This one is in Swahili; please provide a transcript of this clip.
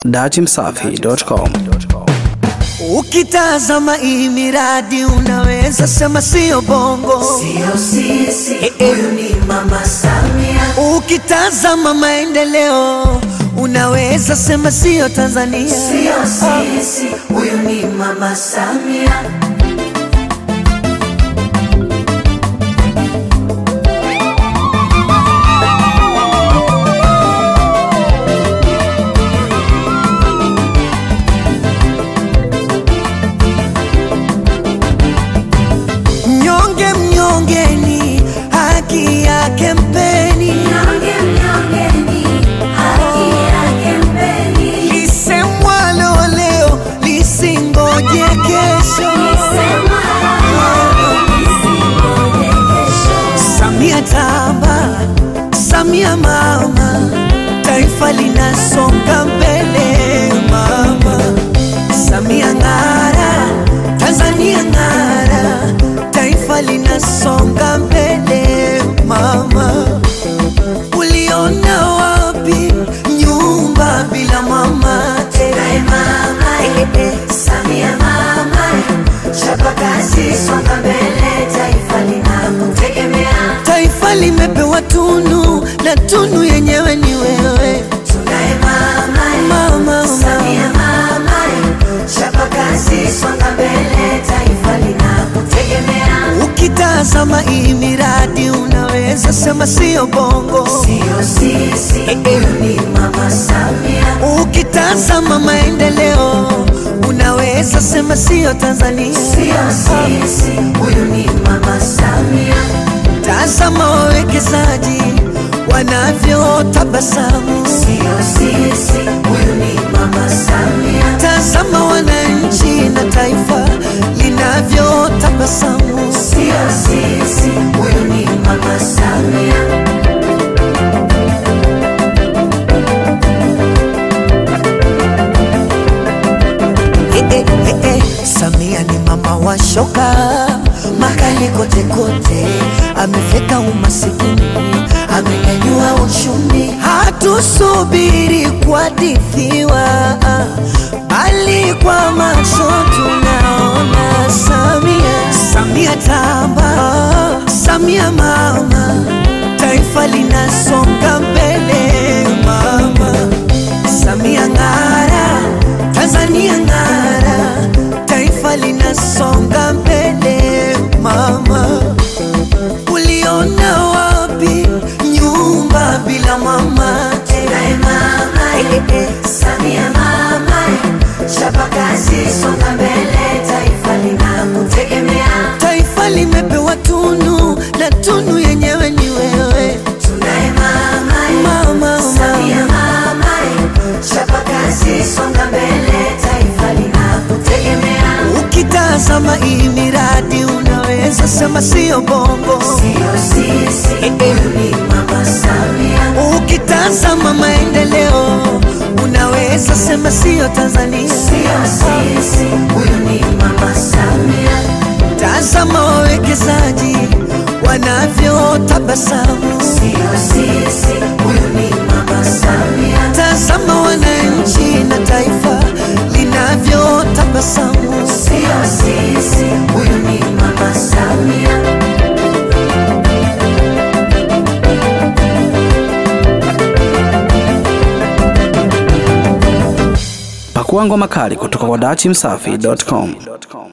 dachimsafi.com. Ukitazama hii miradi unaweza sema sio bongo, Sio sisi, Eh, eh. huyu ni Mama Samia. ukitazama maendeleo unaweza sema sio Tanzania. Sio sisi, huyu ni Mama Samia. Mnyonge mnyongeni, haki yake mpeni, Mnyonge, mnyongeni, haki yake mpeni. lisemwalo leo lisingoje kesho. Sema isingoje kesho. Samia tamba, Samia mama, taifa linasonga mbele mama. Samia ng'ara, Tanzania ng'ara, taifa linasonga mbele mama. Uliona wapi nyumba bila mama? Naye mama, Samia mama, chapa kazi, songa mbele, taifa linakutegemea. Taifa limepewa tunu na tunu yenyewe ni wewe Tunaye mama, mama. Samia mama, chapa kazi, songa mbele, taifa linakutegemea. Ukitazama hii miradi unaweza sema sio bongo. Sio sisi, huyu ni Mama Samia. Ukitazama maendeleo unaweza sema sio Tanzania. Sio sisi, huyu ni Mama Samia. Tazama wawekezaji wanavyotabasamu, Sio sisi, huyu ni Mama Samia. tazama wananchi na taifa linavyotabasamu. Sio sisi, huyu ni Mama Samia. Eh, eh, eh, eh. Samia ni mama wa shoka makali kote kote, amefeka umasikini, amenyanyua uchumi. Hatusubiri kuhadithiwa, bali kwa macho tunaona Samia. Samia tamba, Samia mama, taifa linasonga mbele mama. Samia ng'ara, Tanzania ng'ara, taifa linasonga mbele mama. Uliona wapi nyumba bila mama? Tunaye mama, Samia mama, chapa kazi, songa mbele, taifa linakutegemea. Taifa limepewa tunu na tunu yenyewe ni wewe Tunaye mama, mama. Samia mama, chapa kazi, songa mbele, taifa linakutegemea. Ukitazama hii miradi unaweza sema sio bongo. Sio sisi, huyu ni Mama Samia. Ukitazama maendeleo unaweza sema sio Tanzania. Sio sisi, huyu ni Mama Samia. Tazama wawekezaji wanavyotabasamu, Sio sisi, huyu ni Mama Samia. tazama wananchi na taifa linavyotabasamu. Sio sisi, huyu ni Mama Samia. Pakua ngoma kali kutoka kwa dachimsafi.com.